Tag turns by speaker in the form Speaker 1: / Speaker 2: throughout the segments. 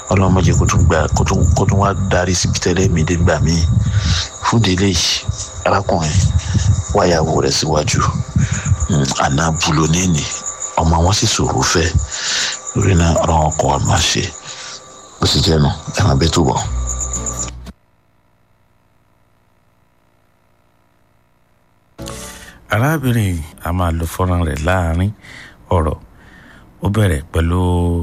Speaker 1: ọlọ́mọdé kó tún gbà kó tún kó tún wá darí síbi tẹ́lẹ̀ mi dé gbà mí fún délé yìí arákùnrin wáyàwó rẹ̀ síwájú àná bulo níní ọmọ wọn sì sòrò fẹ́ lórí náà ọ̀rọ̀ wọn kọ́ wa máa ṣe bó sì jẹ́ nu ẹ̀ máa bẹ́ tó bọ̀.
Speaker 2: arábìnrin a máa lo fọ́nrán rẹ̀ láàrin ọ̀rọ̀ ó bẹ̀rẹ̀ pẹ̀lú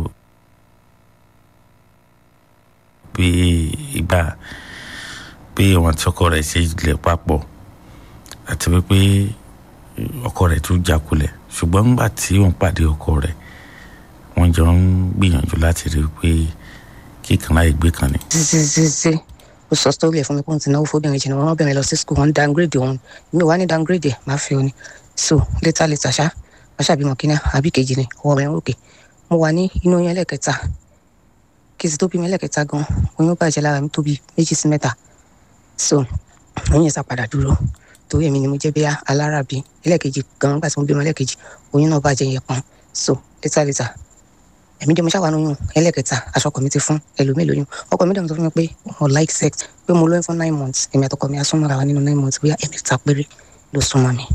Speaker 2: bí ìgbà bí àwọn tí ọkọ rẹ̀ ṣe lè papọ̀ àti wípé ọkọ rẹ̀ tún jákulẹ̀ ṣùgbọ́n nígbà tí òun pàdé ọkọ rẹ̀ wọ́n jọ ń gbìyànjú láti rí i pé kíkan láì gbé kan ni.
Speaker 3: ṣíṣíṣíṣí ó sọ sítórì ẹ̀ fún mi pé òun ti náwó fóbìnrin jìnnà wọn bẹ̀rẹ̀ lọ sí skul wọn downgrade òun mi ò wá ní downgrade ẹ̀ máa fi òun ni so later later ṣá wọ́n ṣàbímọ kínní àbí kejì ni ọwọ́ rẹ̀ ń ròkè mo wà ní inú oyún ẹlẹ́kẹta kí sì tó bí mi ẹlẹ́kẹta gan oyún bàjẹ́ lára mi tóbi méjì sí mẹ́ta so oyún yẹn sá padà dúró torí èmi ni mo jẹ́ bí alárabí ẹlẹ́kejì gan nígbà tí mo bímọ ẹlẹ́kejì oyún náà bàjẹ́ yẹn pọ́n so later later èmi dé mo ṣàwọn oyún ẹlẹ́kẹta aṣọ ọkọ mi ti fún ẹlòmíì lóyún ọkọ mi dẹ̀ sọ fún mi pé mo like sex pé mo lóyún fún nine months èmi àtọkọ mi asúnmọ́ra wa nínú nine months bóyá ẹ̀mẹ́ta péré ló súnmọ́ mi.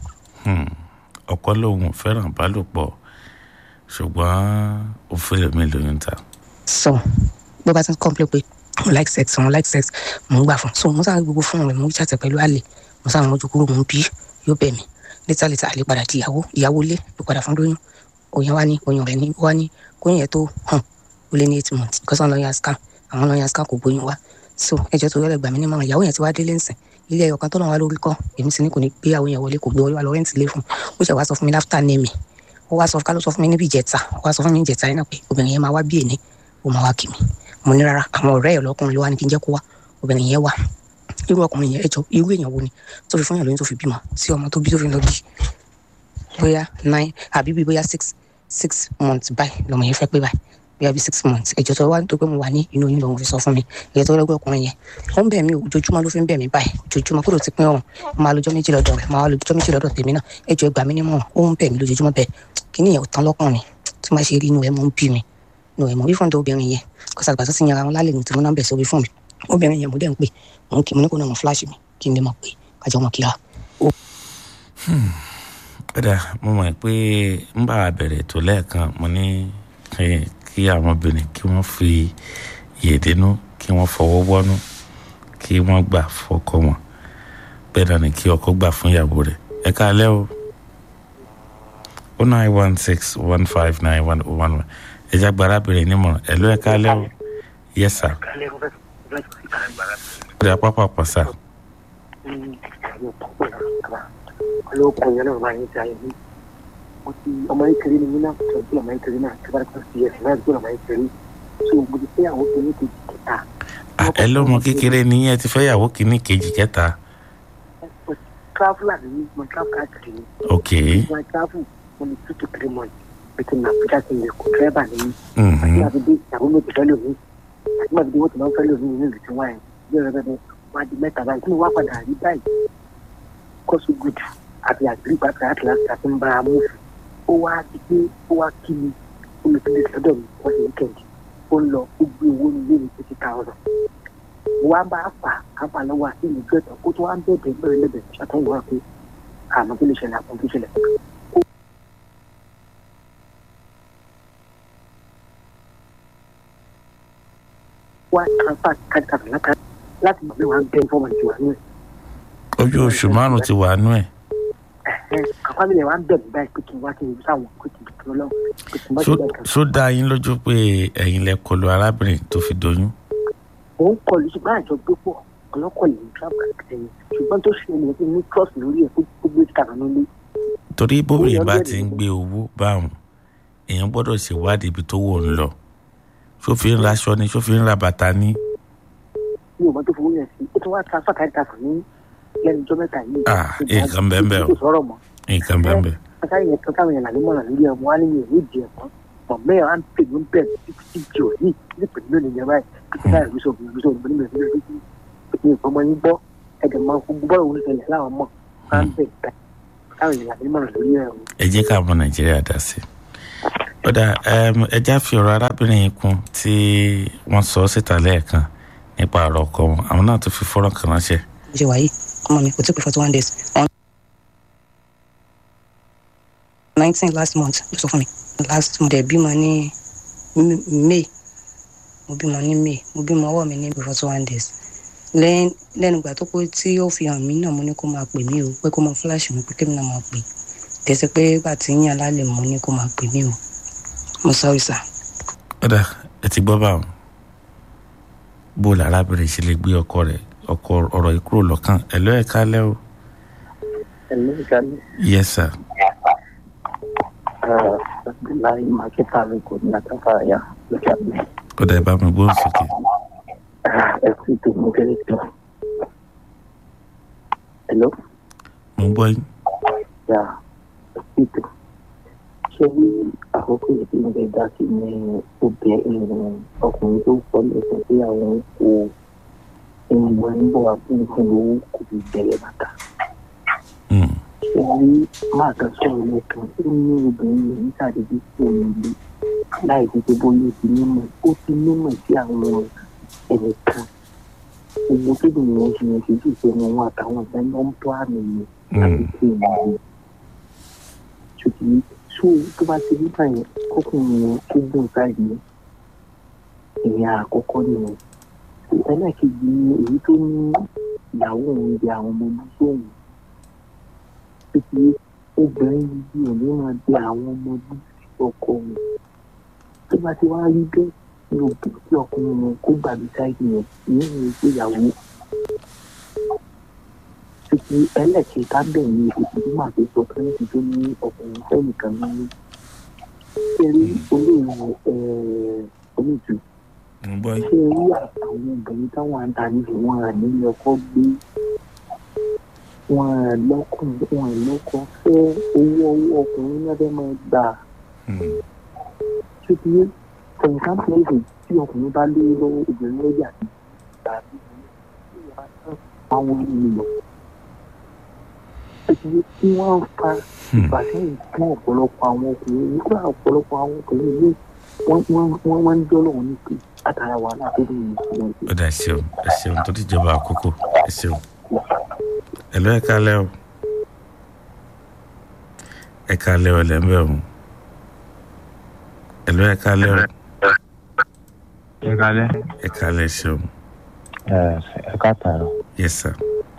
Speaker 2: ọkọ lòun fẹ́ràn bálòpọ̀ ṣùgbọ́n ó fẹ́rẹ̀ mi lóyún ta.
Speaker 3: so bó bá ti ń complain pé mo like sex mo like sex mo ń gbà fún so mo sáà gbogbo fún rẹ mo ń ṣàtẹ pẹ̀lú àlè mo sáà mójú kúrò mo ń bí yóò bẹ̀ mí létà létà àlè padà di ìyàwó ìyàwó lé ló padà fún lóyún oyún wa ní oyún rẹ ní wá ní kóyún yẹn tó hàn ó lé ní eight months because àwọn lọ́yà scam àwọn lọ́yà scam kò gbóyún wá so ẹjọ́ tó rẹ̀ gbà mí nímọ̀ràn ìyàwó yẹn ti wá délé ńsìn ilé ẹyọ kan tó náà wá lórí kọ́ èmi sì ní kò ní gbé àwọn yẹn wọlé kò gbé wá lọ rẹ́ǹtì lé fún ó ṣe wá sọ fún mi láfítà ní mi ó wá sọ ká ló sọ fún mi níbi ìjẹta ó wá sọ fún mi ìjẹta yẹn náà pé obìnrin yẹn máa wá bí èní ó máa wá kì mí mo ní rárá àwọn ọ̀rẹ́ ẹ̀ lọ́kùnrin ló wá ní kí n jẹ́ kó wá obìnrin yẹn wá irú ọkùnrin yẹn ẹjọ́ irú èèyàn wo ni tó fi fún yàn lóyún tó fi bímọ sí ọmọ tó bí tó fi lọ bí bóyá nine àbí bí bóyá six six months báyìí lọmọ yẹn fẹ́ pé báyìí bóyá bí six months ẹ̀jọ̀ tó wá tó pé mo wà ní inú oyún lòun fi sọ fún mi ẹ̀jẹ̀ tó lọ́gbẹ́ ọkùnrin yẹn ó ń bẹ̀ mí ojoojúmọ́ ló fi ń bẹ̀ mí báyìí ojoojúmọ́ kó ló ti pín ọ̀run máa lọ́jọ́ méjì lọ́dọ̀ rẹ̀ máa lọ́jọ́ méjì lọ́dọ̀ tèmi náà ẹ̀jọ̀ ẹgbàá mi nímọ̀ ó ń bẹ̀ mí lójoojúmọ́ bẹ́ẹ̀ kí ni ìyẹn ò tán lọ́kùnrin tí máa ṣe rí inú ẹ̀ mọ́ ń bí mi inú ẹ̀ mọ́ bí fúnta obìnrin yẹn kó sàgbà tó ti yanra wọn lálẹ́ nìtí wọn náà bẹ̀ sórí fún mi obìnrin yẹn mo dẹ̀ ń pè mò ń kí mo ní kó náà mo fúláṣì mi kí n lè mọ̀ pé kájọ mọ̀ kíra.
Speaker 2: kódà mo mọ̀ pé ń bá a bẹ̀rẹ̀ tó lẹ́ẹ̀kan mo ní kí àwọn obìnrin kí wọ́n fi yèdénú kí wọ́n fọwọ́ wọ́nú kí wọ́n gbà fọ́kọ wọn bẹ́ẹ̀ náà ni kí ọkọ gbà fún ìyàwó rẹ̀ ẹ káalẹ́ o o nine one six one five nine one oh one one ẹ jẹ́ agbára bẹ̀rẹ̀ nímọ̀ràn ẹ ló ẹ káalẹ́ o yes sir ó dà pápá pàṣà.
Speaker 4: olóòkùn yẹn náà máa ń ṣe àyẹ̀wò mo ti ọmọ yìí kiri ni mí náà tọ́jú ọmọ yìí kiri náà tí wọ́n ti ṣe ẹ̀sìn náà gbọ́dọ̀ ọmọ yìí kiri so mo ti fẹ́ àwọn kìíní kejì kẹta.
Speaker 2: ẹ lọ́mọ kékeré ni yẹn ti fẹ́ yàwó kìíní kejì kẹta.
Speaker 4: mo ti travel àti mi mo travel káàkiri ni.
Speaker 2: ok
Speaker 4: mo ti travel mo ní two to three months bẹ́ẹ̀ ni àbújá ti lè kó dírẹ́bà ní mi.
Speaker 2: Mhm.
Speaker 4: àti àti dé ìyàwó méjì fẹ́ lómi àti àti dé wọ́n ti máa ń fẹ́ lómi ní ìlú tí wọ́n yẹn bí ọ̀rẹ́ bẹ́ẹ̀ wọ́n á di mẹ́ta báyìí tí mo wá padà rí báyìí kọ́sù gùd àti àgbèrè pàtàkì àti láti àti ń bá a mú fún ó wá di pé ó wá kí mi ó lè fi lè sọ́dọ̀ mi wọ́n sì wíkẹ̀ndì ó ń lọ ó gbé owó ní ilé mi fifty thousand mo wá bá a fà á fà lọ́wọ́ àti ìlú gbẹ̀tọ̀ ó tún wá ń bẹ̀bẹ̀ bẹ̀rẹ̀ lẹ́bẹ̀ ṣàtúnwò wá pé àmọ́ kí lè ṣẹlẹ̀ àpò kí ṣẹlẹ̀ wá transfer kájà láta láti mọ̀ pé wọ́n á bẹ́ẹ̀ fọ́ọ̀mù ìjọba ní
Speaker 2: ojú oṣù márùn ti wà nú ẹ
Speaker 4: ẹ̀ àpá mi lè wá ń bẹ̀ mí báyìí pé kí n wá kí n sáwọn pé kí n dùn lọ́wọ́ pé kí n bá
Speaker 2: Ṣó-
Speaker 4: ṣe bẹ́ẹ̀ kan.
Speaker 2: ṣó dá yín lójú pé ẹ̀yin lẹ kọlu arábìnrin tó fi doyún.
Speaker 4: mò ń kọlu ṣùgbọ́n àjọ gbé pọ̀ ọlọ́kọ̀lẹ̀ ní travel ẹ̀yìn ṣùgbọ́n tó ṣe ní ní trust lórí ẹ̀ kó gbé kàrà nílé
Speaker 2: torí bóbìnrin bá
Speaker 4: Ó yọ
Speaker 2: ti ń
Speaker 4: lẹ́nu.
Speaker 2: gbé owó báwọn èèyàn gbọ́dọ̀ ṣèwádìí ibi tó wò ń lọ ṣó fi ń raṣọ ni ṣó fi ń ra bàtà ni.
Speaker 4: ní ọmọ tó fowó yẹn sí ó tún wá transfer kárí ta fún ní lẹ́nu ọjọ́ mẹ́ta yìí.
Speaker 2: Ah, nǹkan bẹ́ẹ̀ bẹ́ẹ̀ o.
Speaker 4: kò sọ̀rọ̀ mọ́
Speaker 2: nǹkan bẹ́ẹ̀ bẹ́ẹ̀.
Speaker 4: káyọ̀ yẹn kan káwọn yẹn làlẹ́ mọ̀ràn lórí ọmọ wa níyẹn ìwé ìdí ẹ̀kọ́ mọ̀ mẹ́rin á ń pè ní bẹ́ẹ̀ títí tí jò ní ní pẹ̀lú lónìí yẹn báyìí títí táyà ìlú sọ̀rọ̀ ìlú sọ̀rọ̀ ìlú sọ̀rọ̀ ìlú sọ̀rọ̀ ìlú ọmọ yín gbọ́ ẹ̀dẹ̀ máa ń fún bọ́ọ̀lù òun ṣẹlẹ̀ láwọn mọ̀ á ń bẹ̀ káwọn yẹn làlẹ́ mọ̀ràn lórí ẹ̀
Speaker 2: ẹ jẹ́ ká ọmọ nàìjíríà dá sí i ọ̀dà ẹja fi ọ̀rọ̀ arábìnrin yìí kún tí wọ́n sọ síta lẹ́ẹ̀kan nípa ọ̀rọ̀ ọkọ wọn àwọn náà tún fi fọ́nrán kan ránṣẹ́.
Speaker 3: bó ṣe wà yìí ọmọ mi kò tí pé forty one days on nineteen last month ló sọ fún mi last mo dẹ̀ bímọ ní may mo bímọ ní may mo bímọ ọwọ́ mi ní forty one days lẹ́yìn lẹ́nu ìgbà tó pé tí ó fi hàn mí náà mo ní kó máa pè mí o pé kó máa fúláṣì mi pé kémi náà máa pè tẹ̀sí pé gbà tí yín alálẹ̀ mo ní kó máa pè mí o mo sọ ìsà.
Speaker 2: ọ̀dà ẹ ti gbọ́ báwọn bó la arábìnrin ṣe lè gbé ọkọ rẹ̀ ọkọ ọ̀rọ̀ yìí kúrò lọ́kàn ẹ̀ lọ́ ẹ̀ kálẹ̀ o.
Speaker 5: Hello, Gali.
Speaker 2: yes sir.
Speaker 5: Uh, Abdullahi Makita Riko ní Atafaya lókè àgbẹ̀.
Speaker 2: ọ̀dà ẹ̀ bá mi gbóhùn sókè.
Speaker 5: Ẹ kú ètò mo kéré tó. Hello,
Speaker 2: mo ń gbọ́ yín.
Speaker 5: ya ẹ kú ètò. Ṣé rí àkókò yìí tí mo fẹ́ dá sí ní obìnrin ọkùnrin tó pọ̀ lẹ́sẹ̀ pé àwọn kò ìwọ̀n ń bọ̀ wá fún ìfún owó kò fi bẹ̀rẹ̀ bàtà.
Speaker 2: Hmm.
Speaker 5: ṣe rí máa kan sọ̀rọ̀ lẹ́kan ó ní obìnrin yìí ní sàdédé sí òun ilé láì fi pé bóyá ó ti nímọ̀ ó ti nímọ̀ sí àwọn ẹnìkan gbogbo tó dùn yẹn ṣe yẹn ṣojú ìṣẹ́nu wọn àtàwọn ìgbà ló ń bọ́ àmì yẹn àti tí ì máa yẹ ṣùgbọ́n tó tó bá ti rí báyẹn kókùnrin yẹn kó gbọ́n sáàdì yẹn ìyẹn àkọ́kọ́ nìyẹn ẹlẹ́ẹ̀kejì ni èyí tó ní ìyàwó òun di àwọn ọmọ ọdún sóhun pé obìnrin yìí ò ní máa di àwọn ọmọdé ọkọ wọn tó bá ti wá rí bẹ́ẹ̀ ní òbí tí ọkùnrin wọn kó gbàgbé sáìdì yẹn ní ìwé ìgbéyàwó títí ẹlẹ́kẹ̀ẹ́ta bẹ̀ ní ìpèsè tó máa fi sọ kẹ́rẹ́tì tó ní ọkùnrin fẹ́nìkan nínú kẹrí olóòwò olóòtú
Speaker 2: mo ń gbọ́ yín.
Speaker 5: ṣé rí àwọn obìnrin táwọn àǹtàní wọn à nílé ọkọ gbé wọn à lọkùn wọn à lọkọ fẹ owó owó ọkùnrin náà fẹ́ máa gbà
Speaker 2: Hmm.
Speaker 5: ṣé ti yé for example ẹ̀sìn tí ọkùnrin bá lé lọ́wọ́ obìnrin lórí àti tàbí àwọn ènìyàn ṣé ti yé tí wọ́n fa
Speaker 2: Hmm.
Speaker 5: ìfàsẹ́yìn fún ọ̀pọ̀lọpọ̀ àwọn ọkùnrin nígbà ọ̀pọ̀lọpọ̀ àwọn ọkùnrin yìí wọ́n wọ́n wọ́n wọ́n ń jọ́lọ̀ wọn ní pé látara wàhálà tó dùn ní ìṣúná ṣe.
Speaker 2: ọ̀dà ẹ ṣeun ẹ ṣeun tó ti jọba àkókò ẹ ṣeun. ẹ lọ́ ẹ̀ kálẹ̀ o. ẹ kálẹ̀ o lẹ́ńbẹ̀ o. ẹ lọ́ ẹ̀ kálẹ̀ o.
Speaker 6: ẹ kalẹ
Speaker 2: ẹ kálẹ̀ ẹ ṣeun.
Speaker 6: ẹ káàtàrọ
Speaker 2: yes sir.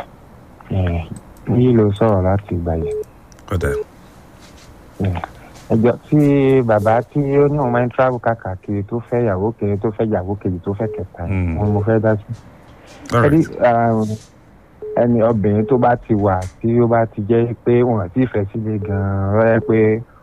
Speaker 6: yìí ló sọ̀rọ̀ láti ìgbà yìí
Speaker 2: ọ̀dà
Speaker 6: ẹjọ́ tí bàbá tí ó ní òun máa ń travel káàkiri tó fẹ́ ìyàwó kejì tó fẹ́ ìyàwó kejì tó fẹ́ kẹta
Speaker 2: Hmm.
Speaker 6: wọn mo fẹ́ dá sí.
Speaker 2: all
Speaker 6: ẹni
Speaker 2: right.
Speaker 6: ẹni obìnrin tó bá ti wà tí ó bá ti jẹ́ pé wọn ti fẹ́ sílé gan-an rẹ́ pé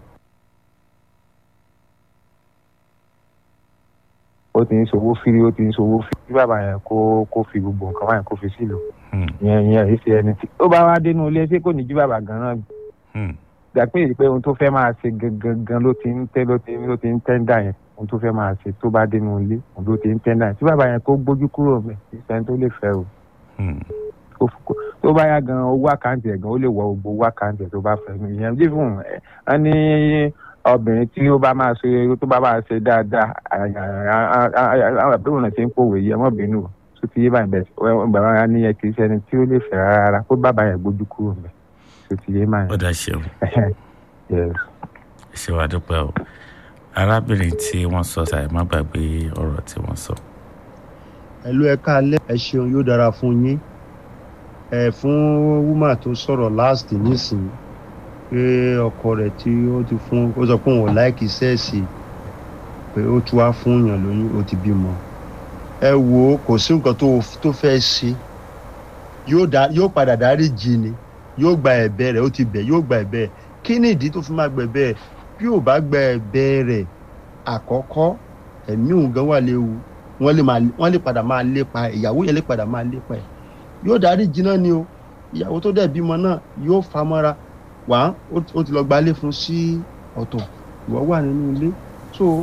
Speaker 6: ó ti ń sowó fírí ó ti ń sowó fírí kí bàbá yẹn kó kó fi gbogbo nǹkan wáyé kó fi sílò
Speaker 2: Hmm.
Speaker 6: yẹn yẹn èyí ṣe ẹni tí ó bá wá dénú ilé ṣé kò ní jí bàbá gan-an
Speaker 2: Hmm.
Speaker 6: gbà pé èyí pé ohun tó fẹ́ máa ṣe gangan ló ti ń tẹ́ ló ti ló ti ń tẹ́ńdà yẹn ohun tó fẹ́ máa ṣe tó bá dénú ilé ohun ló ti ń tẹ́ńdà yẹn tí bàbá yẹn kó gbójú kúrò mẹ́ ìfẹ́ tó lè fẹ́ o
Speaker 2: Hmm.
Speaker 6: kó f- kó- tó bá yá gan owó àkáǹtì ẹ̀ gan ó lè wọ gbogbo owó àkáǹtì ẹ̀ tó bá fẹ́ nu ìyẹn bí fún ẹ ẹ ní obìnrin tí ó bá máa ṣe tó bá máa ṣe dáadáa àbúrò náà ṣe ń pòwé yẹ mọ́ bínú o tó ti yé báyìí bẹ́ẹ̀ bàbá yẹn ní yẹ kì í ṣe ẹni tí ó lè fẹ́ rárá kó bàbá yẹn gbójú kúrò mẹ́ tó ti yé báyìí.
Speaker 2: ọ̀dà ṣeun
Speaker 6: yes.
Speaker 2: ẹ ṣe wàá dúpẹ́ o arábìnrin tí wọ́n sọ ṣàì má gbàgbé ọ̀rọ̀ tí wọ́n sọ.
Speaker 7: ẹlú ẹ káalẹ́ ẹ ṣeun yóò dára fún yín ẹ fún wúmà tó sọ̀rọ̀ last nísìnyí pé ọkọ rẹ̀ tí ó ti fún ó sọ pé òun ò láìkí sẹ́ẹ̀sì pé ó tún wá fún yàn lóyún ó ti bímọ ẹ wò ó kò sí nǹkan tó tó fẹ́ ṣe yóò dá yóò padà dárí jì ni yóò gba ẹ̀bẹ̀ rẹ̀ ó ti bẹ̀ yóò gba ẹ̀bẹ̀ rẹ̀ kí ni ìdí tó fi máa gbẹ̀bẹ̀ rẹ̀ bí ò bá gba ẹ̀bẹ̀ rẹ̀ àkọ́kọ́ ẹ̀mí òun gan wà léwu wọ́n lè máa wọ́n lè padà máa lépa ẹ̀ ìyàwó yẹn lè padà máa lépa ẹ̀ yóò dárí jiná ni o ìyàwó tó dẹ̀ bímọ náà yóò fa mọ́ra wá ó ó ti lọ gbalé fún sí ọ̀tọ̀ ìwọ wà nínú ilé so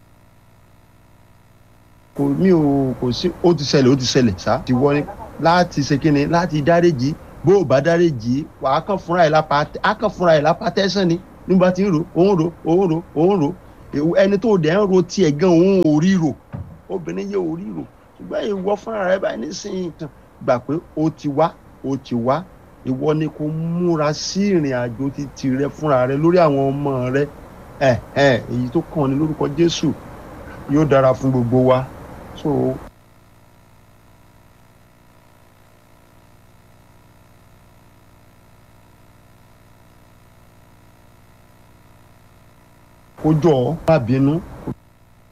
Speaker 7: kò mí ò kò sí ó ti ṣẹlẹ̀ ó ti ṣẹlẹ̀ sá ti wọ́n ní láti ṣe kíni láti dáríjì bó o bá dáríjì wà á kàn fúnra ẹ̀ lápá á kàn fúnra ẹ̀ lápá tẹ́sán ni nígbà tí ń ro òun ro òun ro òun ro Èwo- ẹni tó dẹ̀ ń ro tiẹ̀ gan òun ò ríro obìnrin yẹ ò ríro ṣùgbọ́n ìwọ fúnra rẹ báyìí nísìnyí kan gbà pé ó ti wá ó ti wá ìwọ ni kò múra sí ìrìn àjò títì rẹ fúnra rẹ lórí àwọn ọmọ rẹ ẹ ẹ èyí tó kàn ní lórúkọ Jésù yóò dára fún gbogbo wa so kó jọ ọ́ má bínú